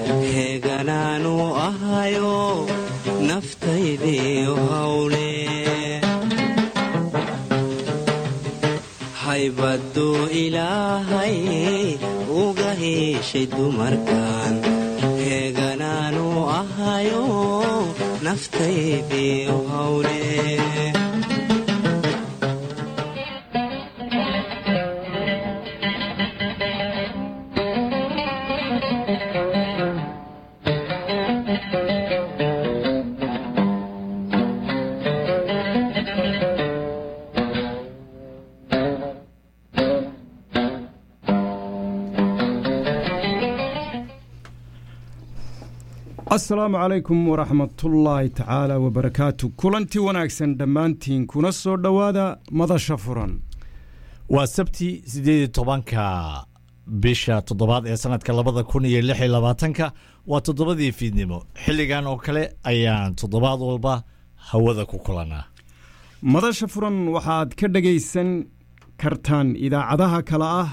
heeganaanu ahayo naftaydiiyo hawle haybaduu ilaahay uga heshay dumarkan heeganaanu ahayo naftaydiiyo hawle asalaamu calaykum waraxmatullaahi tacaala wabarakaatu kulantii wanaagsan dhammaantiin kuna soo dhowaada madasha furan waa sabti sideed iyo tobanka bisha toddobaad ee sanadka labada kun iyo lix iyo labaatanka waa toddobadii fiidnimo xilligan oo kale ayaan toddobaad walba hawada ku kulanaa madasha furan waxaad ka dhegaysan kartaan idaacadaha kale ah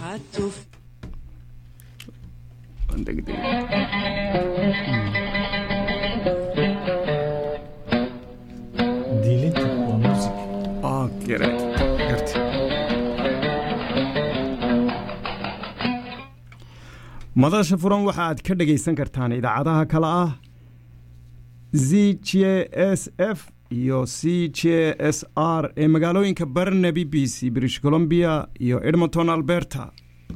madasha furan waxa aad ka dhegaysan kartaan idaacadaha kale ah z j s f iyo c j s r ee magaalooyinka barnaby b c british columbia iyo edmonton alberta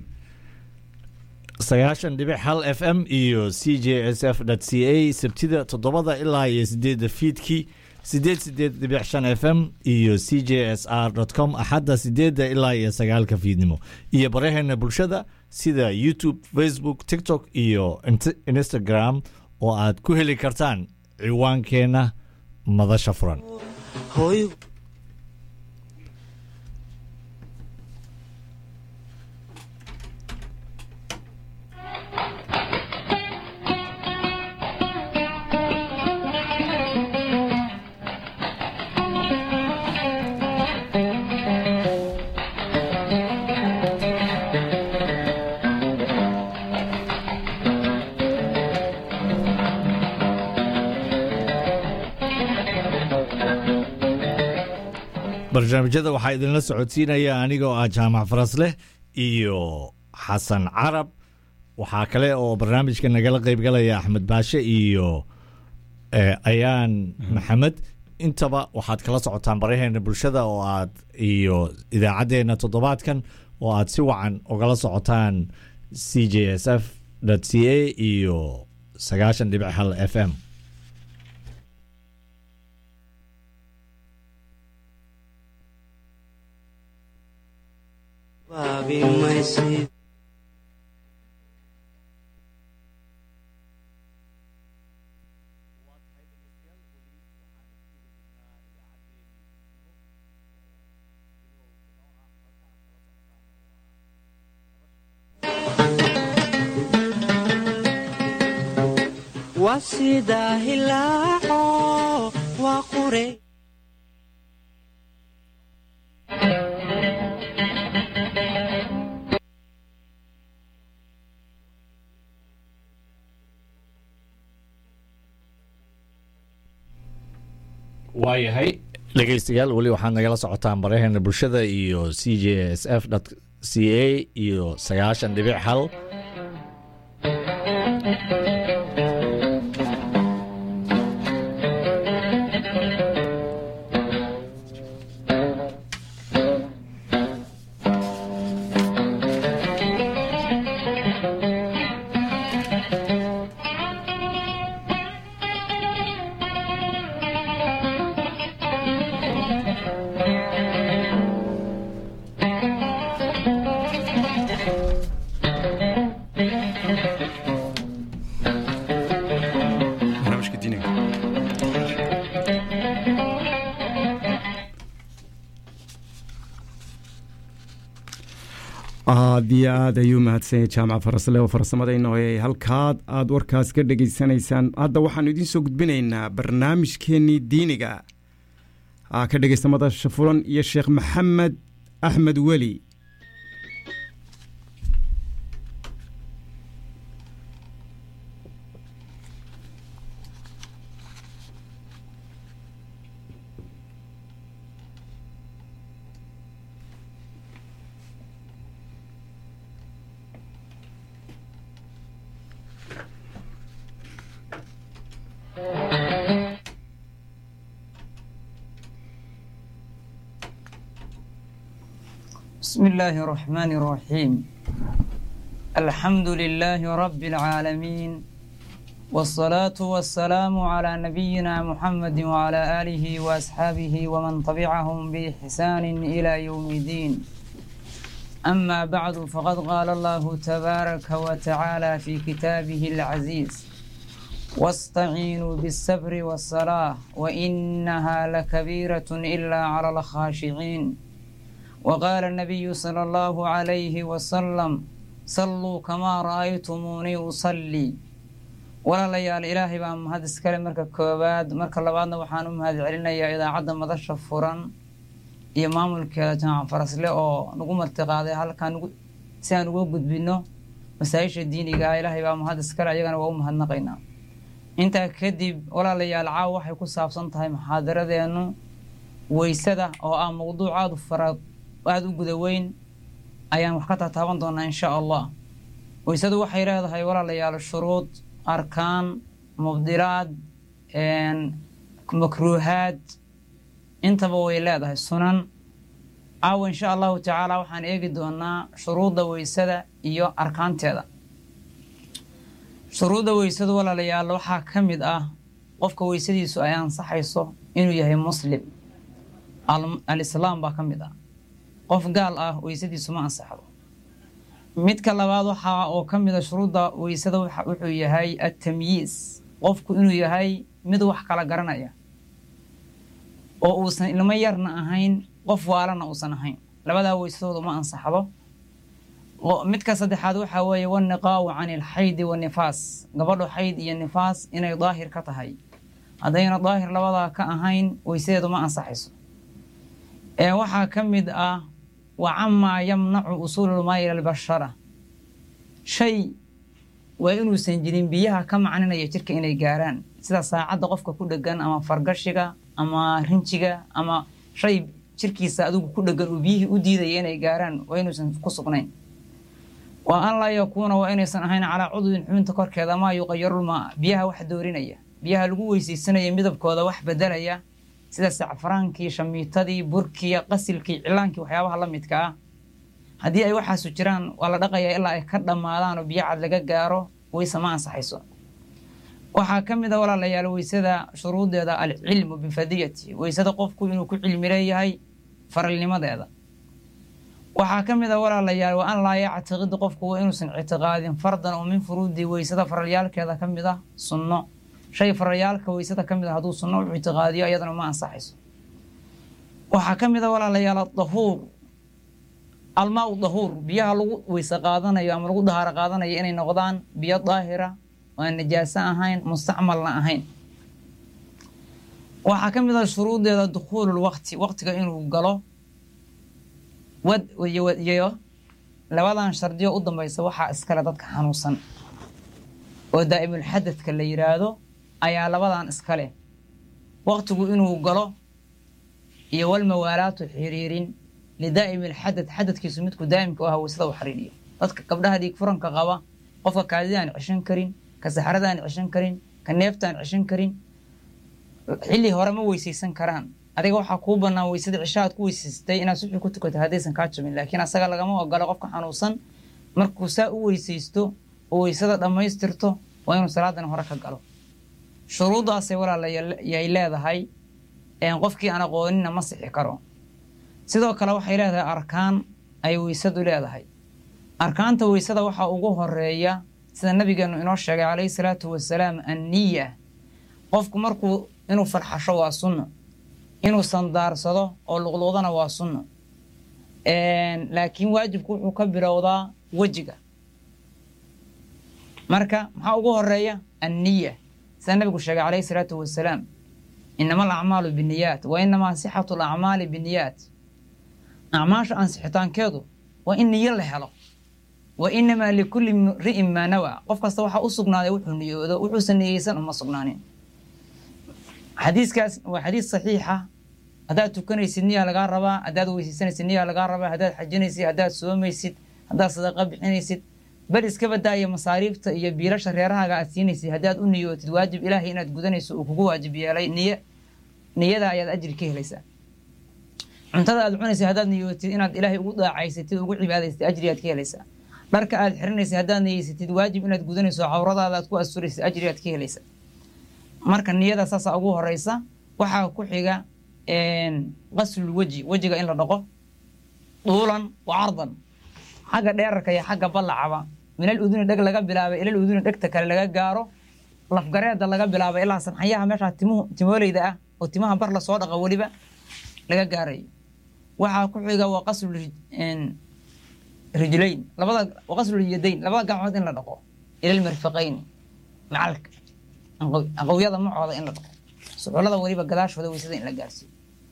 sagaashan dhibic hal f m iyo c j s f c a sabtida toddobada ilaa iyo sideedda fiidkii sideed sideed dhibic shan f m iyo c j s r com axadda sideedda ilaa iyo sagaalka fiidnimo iyo baraheena bulshada sida youtube facebook tiktok iyo instagram oo aad ku heli kartaan ciwaankeenna madasha furan barnaamijyada waxaa idinla socodsiinaya anigoo ah jaamac farasleh iyo xasan carab waxaa kale oo barnaamijka nagala qaybgalaya axmed baashe iyo ayaan maxamed intaba waxaad kala socotaan baraheena bulshada oo aad iyo idaacaddeenna toddobaadkan oo aad si wacan ugala socotaan c j s f c a iyo sagaashan dhibic hal f m waa sidaa hilaaco waa qure waayahay dhegeystayaal weli waxaad nagala socotaan baraheena bulshada iyo c j s f c a iyo sagaashan dhibic hal aad iyo aad ayuu mahadsanyay jaamac farasle oo farsamadayna hoyay halkaad aad warkaas ka dhegaysanaysaan hadda waxaanu idiin soo gudbinaynaa barnaamijkeennii diiniga ka dhegaysta madasha fulan iyo sheekh maxamed axmed weli بسم الله الرحمن الرحيم الحمد لله رب العالمين والصلاة والسلام على نبينا محمد وعلى آله وأصحابه ومن تبعهم بإحسان إلى يوم الدين أما بعد فقد قال الله تبارك وتعالى في كتابه العزيز واستعينوا بالصبر والصلاة وإنها لكبيرة إلا على الخاشعين وقال النبي صلى الله عليه وسلم صلوا كما رأيتموني أصلي walaalayaal ilaahay baa mahad iskale marka koowaad marka labaadna waxaan u mahad celinayaa idaacadda madasha furan iyo maamulkeeda jaamac farasle oo nagu martiqaaday halkaan si aan uga gudbino masaayisha diiniga ah ilaahay baa mahad iskale ayagana waa u mahadnaqaynaa intaa kadib walaalayaal caaw waxay ku saabsan tahay muxaadaradeenu weysada oo ah mowduuc aada u fara aada u guda weyn ayaan wax ka tataaban doonaa insha allah weysadu waxay leedahay walaalayaal shuruud arkaan mubdilaad makruuhaad intaba way leedahay sunan caawa insha allahu tacaala waxaan eegi doonaa shuruudda weysada iyo arkaanteeda shuruudda weysadu walaalayaal waxaa ka mid ah qofka weysadiisu ay ansaxayso inuu yahay muslim alislaam baa ka mid ah qof gaal ah weysadiisu ma ansaxdo midka labaad waxaa oo ka mida shuruudda weysada wuxuu yahay atamyiis qofku inuu yahay mid wax kala garanaya oo uusan ilmo yarna ahayn qof waalana uusan ahayn labadaa weysadooda ma ansaxdo midka saddexaad waxaa weeye waniqaau can ilxaydi wanifaas gabadho xayd iyo nifaas inay daahir ka tahay haddayna daahir labadaa ka ahayn weysadeedu ma ansaxayso ee waxaa ka mid ah wa camaa yamnacu usuululmaa ila albashara shay waa inuusan jirin biyaha ka macninaya jirka inay gaaraan sida saacadda qofka ku dhegan ama fargashiga ama rinjiga ama shay jirkiisa adigu ku dhegan uu biyihii u diidaya inay gaaraan waa inuusan ku sugnayn waa an laa yakuuna waa inaysan ahayn calaa cudwin xubinta korkeeda maa yuqayarulmaa biyaha wax doorinaya biyaha lagu weysaysanaya midabkooda wax bedelaya sida sacfaraankii shamiitadii burkii qasilkii cilaankii waxyaabaha la midka ah haddii ay waxaasu jiraan waa la dhaqayaa ilaa ay ka dhammaadaan oo biyo cad laga gaaro weyse ma ansaxayso waxaa ka mid a walaalayaal weysada shuruudeeda alcilmu bifadiyati weysada qofku inuu ku cilmi leeyahay faralnimadeeda waxaa ka mid a walaalayaal wa an laa yactiqid qofku waa inuusan ictiqaadin fardan oo min furuudi weysada faralyaalkeeda ka mid ah sunno shay faralyaalka weysada ka mid a hadduu sunno u ictiqaadiyo iyadana ma ansaxayso waxaa ka mid a walaalayaal adahuur almaa u dahuur biyaha lagu weyse qaadanayo ama lagu dahaaro qaadanayo inay noqdaan biyo daahira oo aan najaaso ahayn mustacmalna ahayn waxaa ka mid a shuruudeeda dukhuulul waqti waqtiga inuu galo wad iyo labadan shardiyo u dambaysa waxaa iskale dadka xanuunsan oo daa'imulxadadka la yidhaahdo ayaa labadan iskale waqtigu inuu galo iyo walmawaalaatu xiriirin lidaa'imi alxadad xadadkiisu midku daa'imka u aha weysada u xiriiriyo dadka gabdhaha dhiig furanka qaba qofka kaadida aan ceshan karin ka saxrada aan ceshan karin ka neefta aan ceshan karin xilli hore ma weysaysan karaan adiga waxaa kuu bannaan weysada cisho aad ku weysaystay inaad suxi ku tukato haddaysan kaa jabin laakiin asaga lagama ogolo qofka xanuunsan markuu saa u weysaysto oo weysada dhammaystirto waa inuu salaadan hore ka galo shuruuddaasay walaalayay leedahay qofkii aan aqoonina ma sixi karo sidoo kale waxay leedahay arkaan ay weysadu leedahay arkaanta weysada waxaa ugu horeeya sida nabigeenu inoo sheegay calayhi salaatu wasalaam anniya qofku markuu inuu farxasho waa sunno inuu sandaarsado oo luqluqdana waa sunno laakiin waajibku wuxuu ka bilowdaa wejiga marka maxaa ugu horeeya anniya sida nabigu sheegay calayhi salaatu wasalaam inama alacmaalu biniyaat wa inamaa sixatu alacmaali biniyaat acmaasha ansixitaankeedu waa in niyo la helo wa inamaa likulli ri'in maa nawaa qof kasta waxaa u sugnaaday wuxuu niyoodo wuxuusan niyeysan uma sugnaanin xadiiskaas waa xadiis saxiixa haddaad tukanaysid niyaa lagaa rabaa haddaad weysaysanaysid niyaa lagaa rabaa haddaad xajinaysid haddaad soomaysid haddaad sadaqa bixinaysid bal iska badaaya masaariifta iyo biilasha reerahaaga aad siinaysid haddaad u niyootid waajib ilaahay inaad gudanayso uu kugu waajib yeelay niy niyada ayaad ajri ka helaysaa cuntada aad cunaysa haddaad niyootid inaad ilaahay ugu daacaysatid ugu cibaadaysatid ajriyaad ka helaysaa dharka aad xiranaysa haddaad niyeysatid waajib inaad gudanayso cawradaada aad ku asturaysid ajriyaad ka helaysaa marka niyada saasaa ugu horeysa waxaa ku xiga qaslul weji wejiga in la dhaqo duulan wa cardan xagga dheerarka iyo xagga ballacaba minal uduni dheg laga bilaabay ilal uduni dhegta kale laga gaaro lafgareeda laga bilaabay ilaa sanxayaha meeshaa timuhu timoolayda ah oo timaha bar lasoo dhaqa weliba laga gaarayo waxaa ku xiga waa qaslu rijlayn labada waa qaslu yadayn labada gacmood in la dhaqo ilal mirfaqayni macalka aqowyada macooda in la dhaqo suxulada weliba gadaashooda weysada in la gaarsiiyo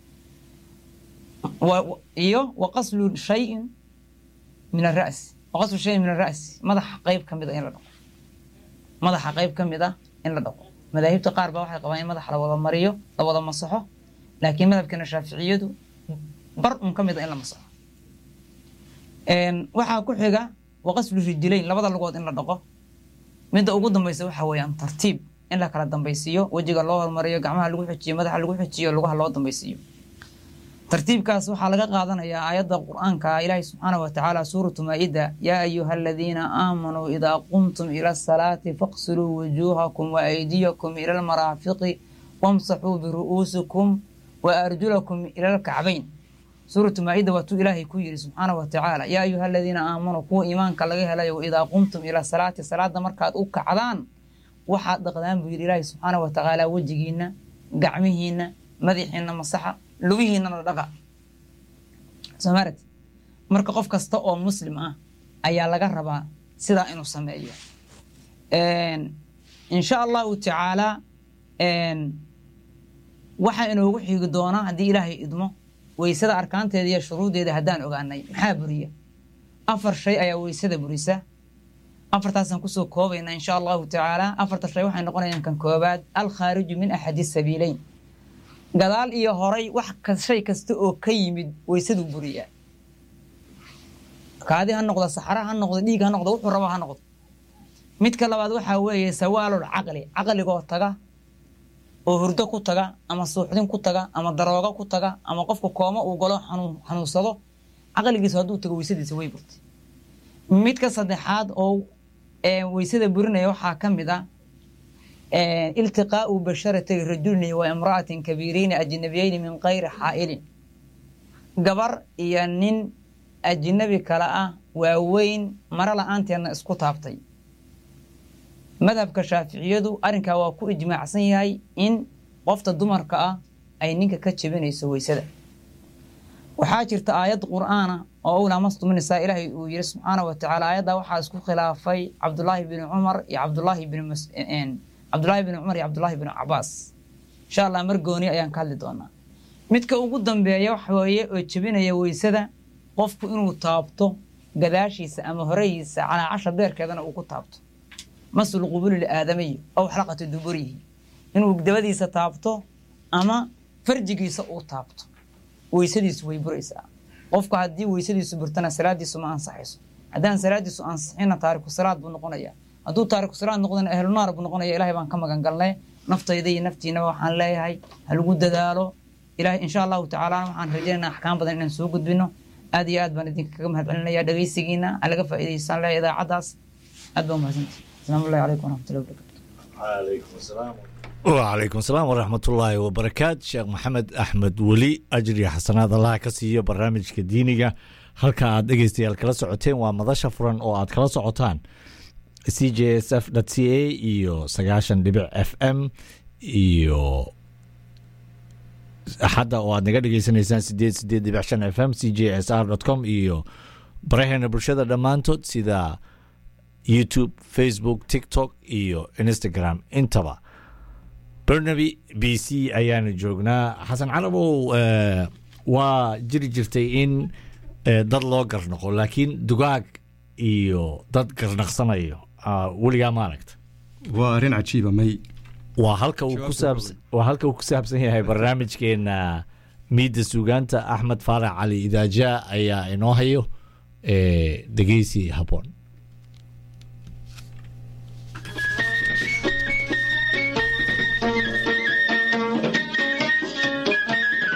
iyo wa qaslu shayin min ara'si wa qaslu shayin min ara'si madaxa qeyb ka mid a in la dhaqo madaxa qeyb ka mid ah in la dhaqo madaahibta qaar baa waxay qabaan in madaxa la wada mariyo la wada masaxo laakiin madhabkeena shaaficiyadu bar un ka mid a in la masaxo waxaa ku xiga wa qaslu rijilayn labada lugood in la dhaqo midda ugu dambaysa waxa weeyaan tartiib in la kala dambaysiiyo wejiga loo hormariyo gacmaha lagu xijiyo madaxa lagu xijiyo lugaha loo dambaysiiyo tartiibkaas waxaa laga qaadanayaa aayadda qur-aanka ilaahi subxaana wa tacaala suuratu maa-ida yaa ayuha aladiina aamanuu idaa qumtum ila asalaati faqsiluu wujuuhakum wa aydiyakum ila almaraafiqi wamsaxuu biru'uusikum wa arjulakum ila alkacbayn suuratu maa-ida waatuu ilaahay ku yidhi subxaana wa tacaala yaa ayuha aladiina aamanuu kuwa iimaanka laga helayo idaa qumtum ila salaati salaada markaad u kacdaan waxaad dhaqdaan buu yidhi ilaahi subxaana wa tacaala wejigiina gacmihiina madaxiina masaxa lugihiinana dhaqa somaarad marka qof kasta oo muslim ah ayaa laga rabaa sidaa inuu sameeyo insha allahu tacaala waxaa inoogu xigi doonaa haddii ilaahay idmo weysada arkaanteeda iyo shuruudeeda haddaan ogaanay maxaa buriya afar shay ayaa weysada burisa afartaasaan kusoo koobaynaa insha allahu tacaala afarta shay waxay noqonayaan kan koobaad alkhaariju min axadi sabiileyn gadaal iyo horay wax shay kasta oo ka yimid weysaduu buriyaa kaadi ha noqdo saxra ha noqdo dhiig ha noqdo wuxuu raba ha noqdo midka labaad waxaa weeye sawaalul caqli caqligoo taga oo hurdo ku taga ama suuxdin ku taga ama daroogo ku taga ama qofka kooma uu galo xanuunsado caqligiisa hadduu tago weysadiisa way burtay midka saddexaad oo weysada burinaya waxaa ka mid ah iltiqaau basharatay rajulni wa imra'atin kabiirayni ajnabiyeyni min kayri xaa'ilin gabar iyo nin ajnabi kale ah waaweyn maro la-aanteedna isku taabtay madhabka shaaficiyadu arrinkaa waa ku ijmaacsan yahay in qofta dumarka ah ay ninka ka jebinayso weysada waxaa jirta aayad qur'aana oo owlaa mastuminaysaa ilaahay uu yiri subxaana wa tacaala aayaddaa waxaa isku khilaafay cabdulaahi bni cumar iyo cabdulaahi bni cabdulaahi bni cumar iyo cabdulaahi bni cabaas insha allah mar gooni ayaan ka hadli doonaa midka ugu dambeeya waxa weeye oo jebinaya weysada qofku inuu taabto gadaashiisa ama horehiisa calaacasha beerkeedana uu ku taabto masul qubuli liaadamiyi ow xalaqati duburihi inuu dabadiisa taabto ama farjigiisa uu taabto weysadiisu way buraysaa qofku haddii weysadiisu burtana salaadiisu ma ansaxayso haddaan salaadiisu ansixina taariku salaad buu noqonaya hadduu taariku salaad noqdana ahlunaar buu noqonaya ilahay baan ka magan galnay naftayda iyo naftiinaba waxaan leeyahay ha lagu dadaalo ilahay insha allahu tacaala waxaan rajaynaa axkaam badan inaan soo gudbino aad iyo aad baan idinkaga mahad celinaya dhegeysigiina ha laga faa'iidaysaan leeyahay idaacaddaas aad baa umahadsantihi asalaamu allahi calaykum waraxmatullahi wabarakatu wacalaykum asalaam waraxmatullaahi wabarakaat sheekh maxamed axmed weli ajriga xasanaad allaha ka siiyo barnaamijka diiniga halka aad dhegeystayaal kala socoteen waa madasha furan oo aad kala socotaan c j s f c a iyo sagaashan dhibic f m iyo axadda oo aad naga dhegeysanaysaan sideed sideed dhibic shan f m c j s r com iyo baraheena bulshada dhammaantood sida youtube facebook tiktok iyo instagram intaba bernaby b c ayaanu joognaa xasan carabow waa jiri jirtay in dad loo garnaqo laakiin dugaag iyo dad garnaqsanayo weligaa ma aragta waa arrin cajiiba may waa halka uu ku saabsan waa halka uu ku saabsan yahay barnaamijkeena miidda suugaanta axmed faarax cali idaaja ayaa inoo hayo dhegeysi habboon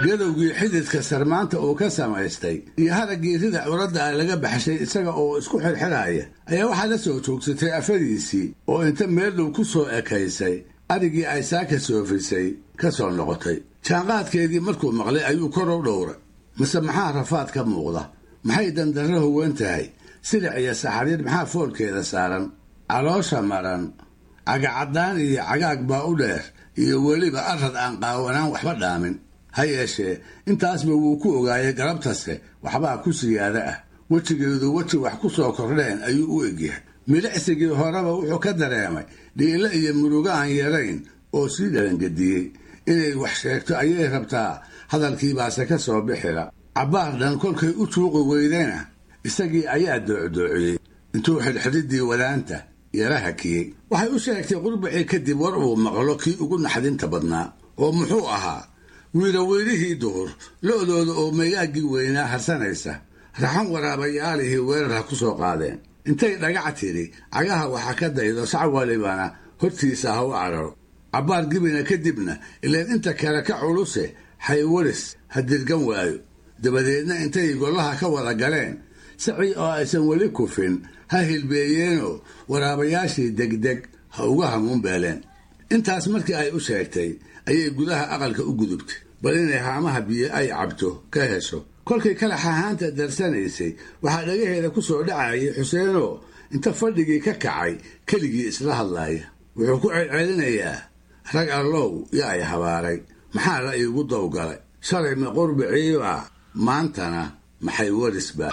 gadowgii xididka sarmaanta uu ka samaystay iyo haraggii rida curadda ah laga baxshay isaga oo isku xirxiraya ayaa waxaa la soo joogsatay afadiisii oo inta meeldhow ku soo ekaysay arigii ay saaka soofisay ka soo noqotay jaanqaadkeedii markuu maqlay ayuu kor u dhowray mase maxaa rafaad ka muuqda maxay dandarro huwan tahay silic iyo saxariir maxaa foolkeeda saaran caloosha maran cagacaddaan iyo cagaag baa u dheer iyo weliba arad aan qaawanaan waxba dhaamin ha yeeshee intaasba wuu ku ogaayay galabtase waxbaa ku siyaada ah wejigeedu weji wax ku soo kordheen ayuu u egyahay milicsigii horeba wuxuu ka dareemay dhiilo iyo murugo aan yarayn oo sii dhalangediyey inay wax sheegto ayay rabtaa hadalkiibaase ka soo bixila cabbaar dhan kolkay u tuuqi weydayna isagii ayaa doocdoociyey intuu xidhxidhiddii wadaanta yara hakiyey waxay u sheegtay qurbacii kadib war uu maqlo kii ugu naxdinta badnaa oo muxuu ahaa wiiloweylihii duhur lo'dooda oo mayaaggii weynaa harsanaysa raxan waraabayaalihii weerar ha ku soo qaadeen intay dhagac tidhi cagaha waxa ka daydo sac walibana hortiisa ha u cararo cabbaar gibina kadibna ileen inta kale ka culuse xaywaris ha dirgan waayo dabadeedna intay gollaha ka wada galeen sacii oo aysan weli kufin ha hilbeeyeenoo waraabayaashii degdeg ha uga hamuunbeeleen intaas markii ay u sheegtay ayay gudaha aqalka u gudubtay bal inay haamaha biyo ay cabto ka hesho kolkay kalax ahaanta darsanaysay waxaa dhagaheeda ku soo dhacayay xuseenoo inta fadhigii ka kacay keligii isla hadlaaya wuxuu ku celcelinayaa rag allow yo ay habaaray maxaa la iigu dawgalay shalay ma qurbiciiba maantana maxay warisba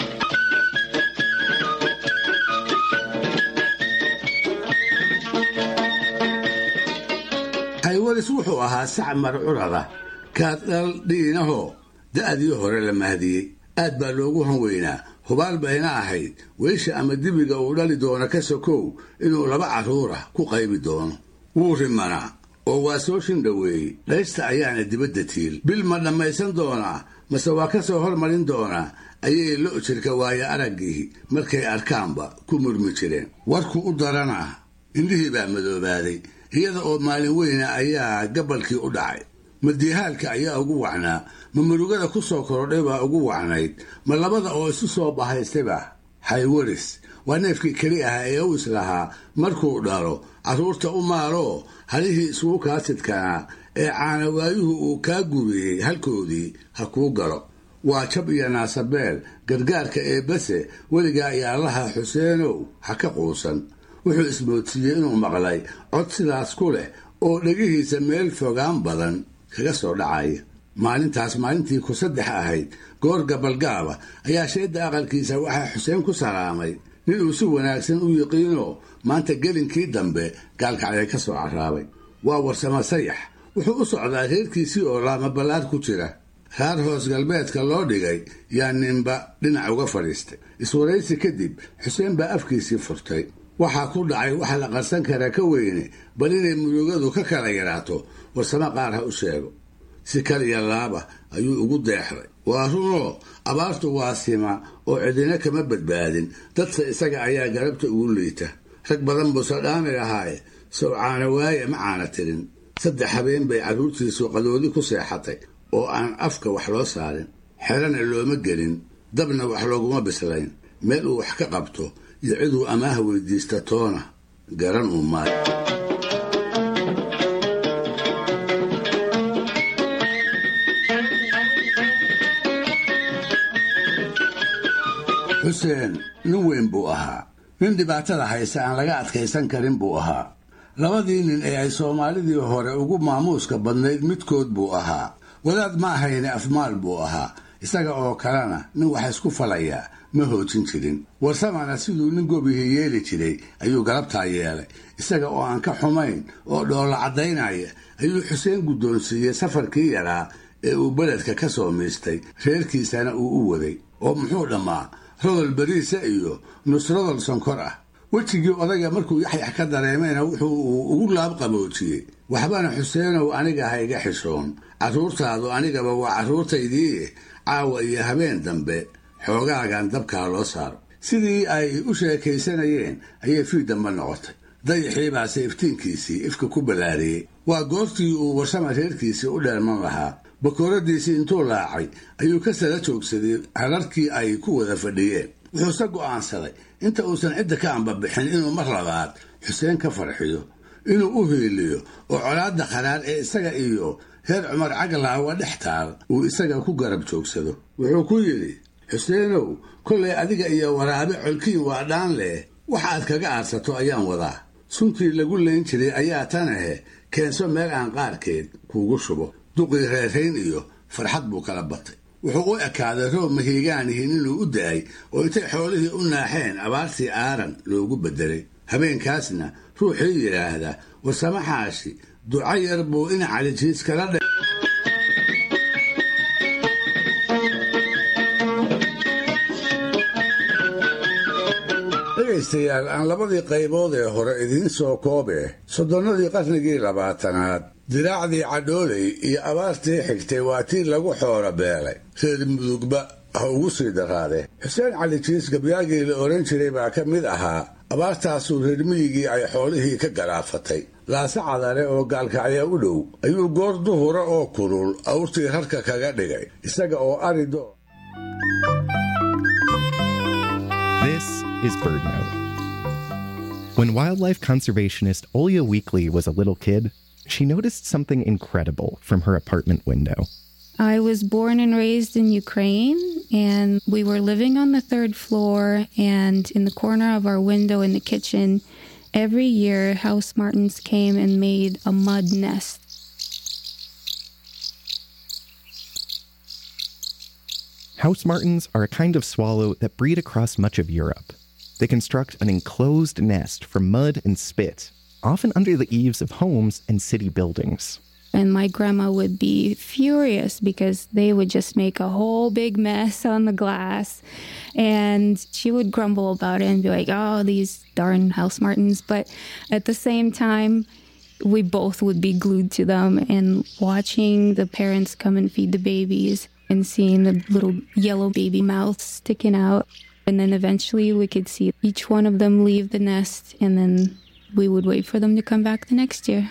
xaywaris wuxuu ahaa sac marcurada kaad dhal dhiinahoo da'dii hore la mahdiyey aad baa loogu hanweynaa hubaal bayna ahayd weysha ama dibiga uu dhali doono ka sokow inuu laba carruurah ku qaybi doono wuu rimanaa oo waa soo shindhoweeyey dhaysta ayaana dibadda tiil bil ma dhammaysan doonaa mase waa ka soo hormarin doonaa ayay lo' jirka waayo araggii markay arkaanba ku murmi jireen warku u daranaa indhihii baa madoobaaday iyada oo maalin weyna ayaa gabalkii u dhacay ma diihaalka ayaa ugu wacnaa ma murugada ku soo korodhay baa ugu wacnayd ma labada oo isu soo bahaystayba xaywaris waa neefkii keli ah ee u islahaa markuu dhalo carruurta u maaloo halihii isugu kaasidkanaa ee caanawaayuhu uu kaa gubiyey halkoodii ha kuu galo waa jab iyo naasabeel gargaarka ee base weligaa iyo allaha xuseenow ha ka quusan wuxuu ismoodsiiyey inuu maqlay cod sidaas ku leh oo dhegihiisa meel fogaan badan kaga soo dhacaya maalintaas maalintii ku saddex ahayd goor gabalgaaba ayaa sheedda aqalkiisa waxaa xuseen ku salaamay nin uu si wanaagsan u yiqiinoo maanta gelinkii dambe gaalkacday ka soo carraabay waa warsamo sayax wuxuu u socdaa reerkiisii oo laamaballaar ku jira raar hoos galbeedka loo dhigay yaa ninba dhinac uga fadhiistay iswaraysi kadib xuseen baa afkiisii furtay waxaa ku dhacay waxa la qarsan karaa ka weyne bal inay murugadu ka kala yaraato warsamo qaar ha u sheego si kal iyo laaba ayuu ugu deexday waa runoo abaartu waa sima oo cidina kama badbaadin dadka isaga ayaa garabta ugu liita rag badan buu sadhaami lahaaye sow caana waaye ma caana tirin saddex habeen bay carruurtiisu qadoodi ku seexatay oo aan afka wax loo saarin xerana looma gelin dabna wax looguma bislayn meel uu wax ka qabto iyo ciduu amaaha weydiista toona garan uu maayo xuseen nin weyn buu ahaa nin dhibaatada haysa aan laga adkaysan karin buu ahaa labadii nin ee ay soomaalidii hore ugu maamuuska badnayd midkood buu ahaa wadaad ma ahayne afmaal buu ahaa isaga oo kalena nin wax isku falayaa ma hoojin jirin warsamana siduu nin gobihii yeeli jiray ayuu galabtaa yeelay isaga oo aan ka xumayn oo dhoolla caddaynaya ayuu xuseen guddoonsiiyey safarkii yaraa ee uu beledka ka soo miistay reerkiisana uu u waday oo muxuu dhammaa rodol beriisa iyo nusrodol sonkor ah wejigii odayga markuu yaxyax ka dareemayna wuxuu uu ugu laabqaboojiyey waxbana xuseenow aniga ha iga xishoon carruurtaadu anigaba waa carruurtaydii caawa iyo habeen dambe xoogaagan dabkaa loo saaro sidii ay u sheekaysanayeen ayay fii dambe noqotay dayaxii baase iftiinkiisii ifka ku ballaariyey waa goortii uu warsama reerkiisii u dheerman lahaa bakooradiisii intuu laacay ayuu ka sala joogsaday hararkii ay ku wada fadhiyeen wuxuuse go'aansaday inta uusan cidda ka ambabixin inuu mar labaad xuseen ka farxiyo inuu u hiiliyo oo colaadda kharaar ee isaga iyo reer cumar cagalaawa dhex taal uu isaga ku garab joogsado wuxuu ku yidhi xuseenow kollay adiga iyo waraabe colkiin waa dhaan leh wax aad kaga aadsato ayaan wadaa suntii lagu layn jiray ayaa tan ahe keenso meel aan qaarkeed kuugu shubo duqii reerayn iyo farxad buu kala batay wuxuu u ekaaday roob mahiigaanihin inuu u da'ay oo intay xoolihii u naaxeen abaartii aaran loogu beddelay habeenkaasna ruuxii yidhaahda warsamaxaashi duco yar buu in calijiis kala dhe dhegaystayaal aan labadii qaybood ee hore idiin soo koobe soddonnadii qarnigii labaatanaad diraacdii cadhooley iyo abaartii xigtay waa tii lagu xoolo beelay reer mudugba ha ugu sii daraade xuseen cali jiis gabyaagii la odhan jiray baa ka mid ahaa abaartaasuu reer miyigii ay xoolihii ka galaafatay laase cadale oo gaalkacya u dhow ayuu goor duhura oo kulul awrtii rarka kaga dhigay isaga oo arido This is BirdNote. When wildlife conservationist Olya Weekly was a little kid, she noticed something incredible from her apartment window. I was born and raised in Ukraine, and we were living on the third floor. And in the corner of our window in the kitchen, every year house martins came and made a mud nest. House martins are a kind of swallow that breed across much of Europe. They construct an enclosed nest from mud and spit, often under the eaves of homes and city buildings. And my grandma would be furious because they would just make a whole big mess on the glass. And she would grumble about it and be like, oh, these darn house martins. But at the same time, we both would be glued to them and watching the parents come and feed the babies and seeing the little yellow baby mouths sticking out. And then eventually we could see each one of them leave the nest and then we would wait for them to come back the next year.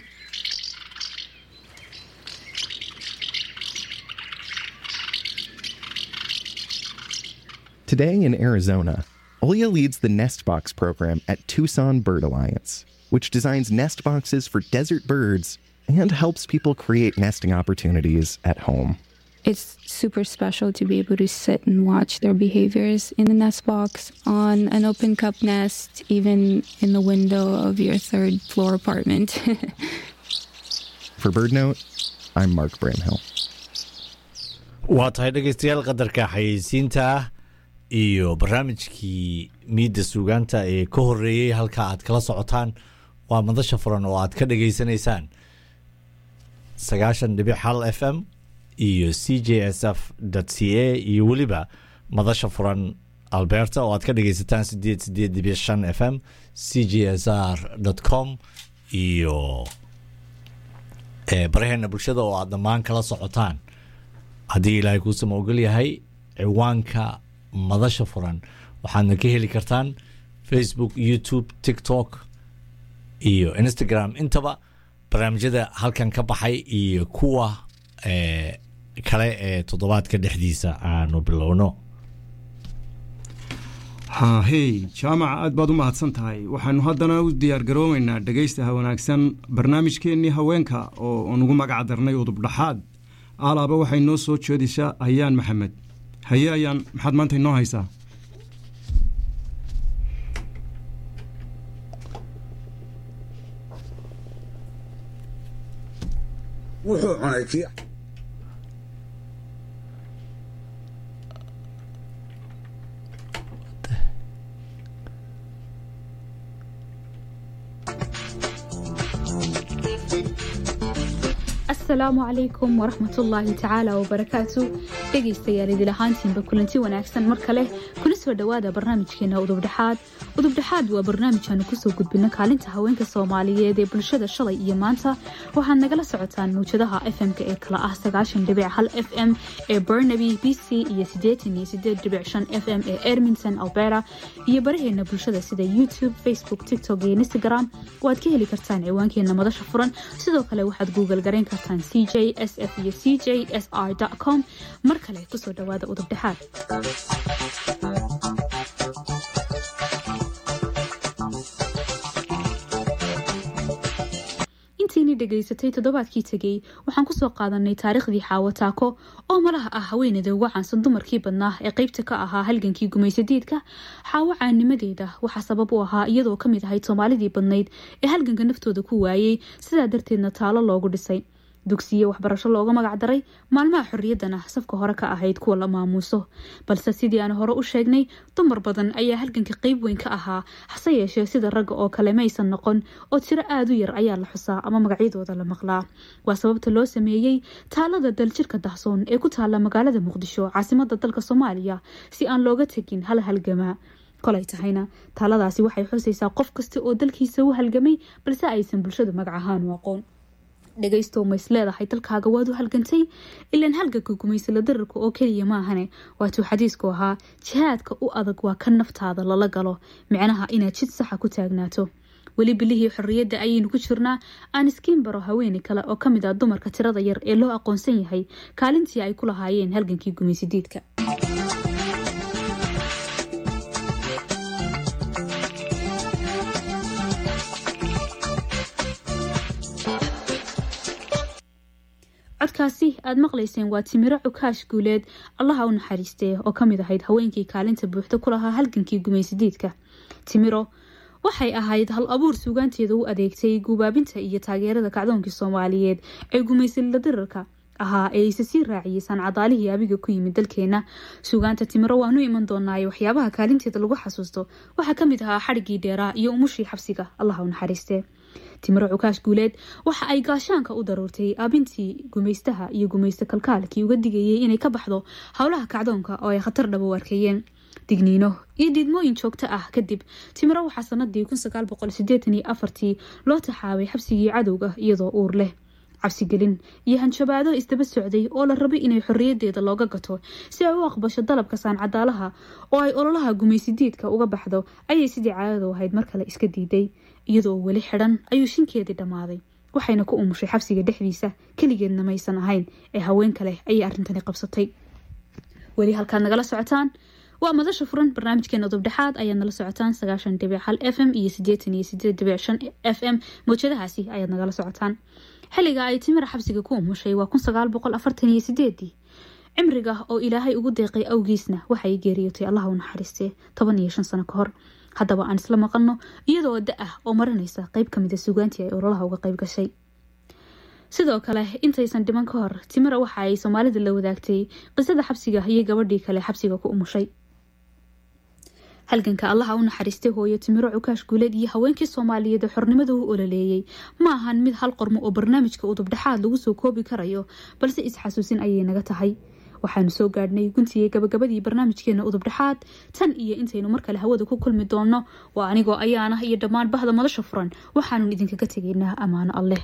Today in Arizona, Olya leads the Nest Box program at Tucson Bird Alliance, which designs nest boxes for desert birds and helps people create nesting opportunities at home. it's super special to be able to sit and watch their behaviors in the nest box, on an open cup nest, even in the window of your third floor apartment. For BirdNote, I'm Mark Bramhill. waa tahay dhegaystayaal qadarka xayeysiinta ah iyo barnaamijkii miidda suugaanta ee ka horeeyey halka aad kala socotaan waa madasha furan oo aad ka dhageysanaysaan sagaashan dhibic hal f m iyo c j s f c a iyo weliba madasha furan alberta oo aad ka dhageysataan sideed sideed dhibic shan f m c j s r com iyo baraheena bulshada oo aad dhammaan kala socotaan haddii ilaahay kuusama ogol yahay ciwaanka madasha furan waxaadna ka heli kartaan facebook youtube tiktok iyo instagram intaba barnaamijyada halkan ka baxay iyo kuwa kale ee toddobaadka dhexdiisa aanu bilowno haahey jaamaca aad baad u mahadsan tahay waxaanu haddana u diyaargaroomaynaa dhegaystaha wanaagsan barnaamijkeennii haweenka oo nugu magac darnay udubdhaxaad alaaba waxay noo soo jeedisaa hayaan maxamed haye ayaan maxaad maanta inoo haysaa wuxuu cunay kii asalaamu calaykum waraxmatullaahi tacaala wabarakaatu dhegaystayaal idil ahaantiinba kulanti wanaagsan mar kale kuna soo dhowaada barnaamijkeena udubdhexaad udubdhexaad waa barnaamij aanu kusoo gudbino kaalinta haweenka soomaaliyeed ee bulshada shalay iyo maanta waxaad nagala socotaan mawjadaha fm-ka ee kala ah sagaashan dhibic hal f m ee burnaby b c iyo siddeetan iyo sideed dhibic shan f m ee ermington albera iyo baraheena bulshada sida youtube facebook tiktok iyo instagram waad ka heli kartaan ciwaankeena madasha furan sidoo kale waxaad google garayn kartaan c j s f iyo c j s r com mar kale kusoo dhowaada udubdhexaad intiini dhegaysatay toddobaadkii tegey waxaan kusoo qaadanay taariikhdii xaawo taako oo malaha ah haweeneyda uga caansan dumarkii badnaa ee qeybta ka ahaa halgankii gumaysadiidka xaawo caanimadeeda waxaa sabab u ahaa iyadoo ka mid ahayd soomaalidii badnayd ee halganka naftooda ku waayey sidaa darteedna taalo loogu dhisay dugsiye waxbarasho looga magac daray maalmaha xorriyaddana safka hore ka ahayd kuwa la maamuuso balse sidii aan hore u sheegnay dumar badan ayaa halganka qeyb weyn ka ahaa hase yeeshee sida ragga oo kale maysan noqon oo tiro aada u yar ayaa la xusaa ama magacyadooda la maqlaa waa sababta loo sameeyey taalada daljirka dahsoon ee ku taala magaalada muqdisho caasimada dalka soomaaliya si aan looga tegin hal halgamaa kolay tahayna taaladaasi waxay xusaysaa qof kasta oo dalkiisa u halgamay balse aysan bulshadu magac ahaan u aqoon dhegaystow mays leedahay dalkaaga waad u halgantay ilaan halganka gumaysala dararka oo keliya maahane waatuu xadiisku ahaa jihaadka u adag waa ka naftaada lala galo micnaha inaad jid saxa ku taagnaato weli bilihii xorriyadda ayaynu ku jirnaa aan iskiin baro haweeney kale oo ka mid ah dumarka tirada yar ee loo aqoonsan yahay kaalintii ay ku lahaayeen halgankii gumaysadiidka codkaasi aad maqlayseen waa timiro cukaash guuleed allaha u naxariistee oo ka mid ahayd haweenkii kaalinta buuxda ku lahaa halgankii gumaysadiidka timiro waxay ahayd hal abuur suugaanteeda u adeegtay guubaabinta iyo taageerada kacdoonkii soomaaliyeed ee gumaysalila dirarka ahaa ee ayse sii raaciyey sancadaalihii abiga ku yimid dalkeena suugaanta timiro waanu iman doonaaye waxyaabaha kaalinteeda lagu xasuusto waxaa kamid ahaa xadhiggii dheeraa iyo umushii xabsiga allaha u naxariistee timiro cukaash guuleed waxa ay gaashaanka u daruurtay aabintii gumaystaha iyo gumaysto kalkaalkii uga digayay inay ka baxdo howlaha kacdoonka oo ay khatar dhaba u arkeeyeen digniino iyo diidmooyin joogto ah kadib timiro waxaa sanadii afartii loo taxaabay xabsigii cadowga iyadoo uur leh cabsigelin iyo hanjabaado isdaba socday oo la rabay inay xorriyadeeda looga gato si ay u aqbasho dalabka saancadaalaha oo ay ololaha gumaysidiidka uga baxdo ayay sidii caadadu ahayd mar kale iska diiday iyadoo weli xidhan ayuu shinkeedii dhammaaday waxayna ku umushay xabsiga dhexdiisa keligeedna maysan ahayn ee haween kale ayay arrintani qabsatay weli halkaad nagala socotaan waa madasha furan barnaamijkeena dubdhexaad ayaad nala socotaan sagaashan dhibic hal f m iyo sideetan iyo sideed dhibic shan f m mawjadahaasi ayaad nagala socotaan xilliga ay timira xabsiga ku umushay waa kun sagaal boqol afartan iyo sideedii cimriga oo ilaahay ugu deeqay awgiisna waxay geeriyootay allaha u naxariistee toban iyo shan sano ka hor haddaba aan isla maqalno iyadoo da ah oo marinaysa qeyb kamida suugaantii ay ololaha uga qeyb gashay sidoo kale intaysan dhiman ka hor timira waxa ay soomaalida la wadaagtay qisada xabsiga iyo gabadhii kale xabsiga ku umushay halganka allaha u naxariistay hooyo timiro cukaash guuleed iyo haweenkii soomaaliyeed ee xornimada u ololeeyey ma ahan mid hal qormo oo barnaamijka udubdhexaad lagu soo koobi karayo balse is-xasuusin ayay naga tahay waxaanu soo gaadhnay guntigii gabagabadii barnaamijkeena udubdhexaad tan iyo intaynu mar kale hawada ku kulmi doonno waa anigoo ayaanah iyo dhammaan bahda madasha furan waxaanun idinkaga tegaynaa ammaano alleh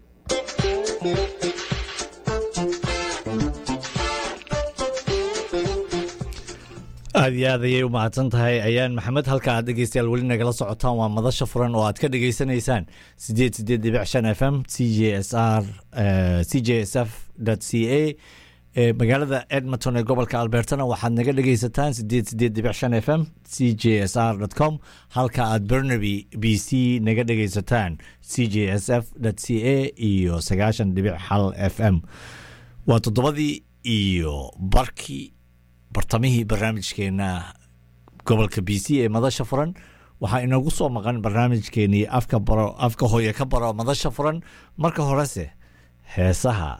aada iyo aad ayay u mahadsan tahay ayaan maxamed halka aad dhegeystayaal weli nagala socotaan waa madasha furan oo aad ka dhegeysanaysaan sideed sideed dhibic shan f m c j s r c j s f c a magaalada edmonton ee gobolka albertana waxaad naga dhegeysataan sideed sideed dhibic shan f m c j s r com halka aad bernaby b c naga dhegeysataan c j s f c a iyo sagaashan dhibic hal f m waa toddobadii iyo barkii bartamihii barnaamijkeena gobolka b c ee madasha furan waxaa inoogu soo maqan barnaamijkeenii afka baro afka hooye ka baro madasha furan marka horese heesaha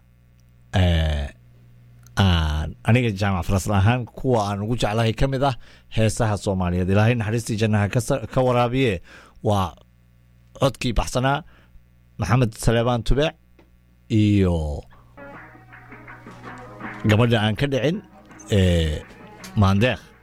aan aniga jaamac farasl ahaan kuwa aan ugu jeclahay ka mid ah heesaha soomaaliyeed ilaahay naxariistii jannaha ka waraabiye waa codkii baxsanaa maxamed saleebaan tubeec iyo gabadha aan ka dhicin maandeekh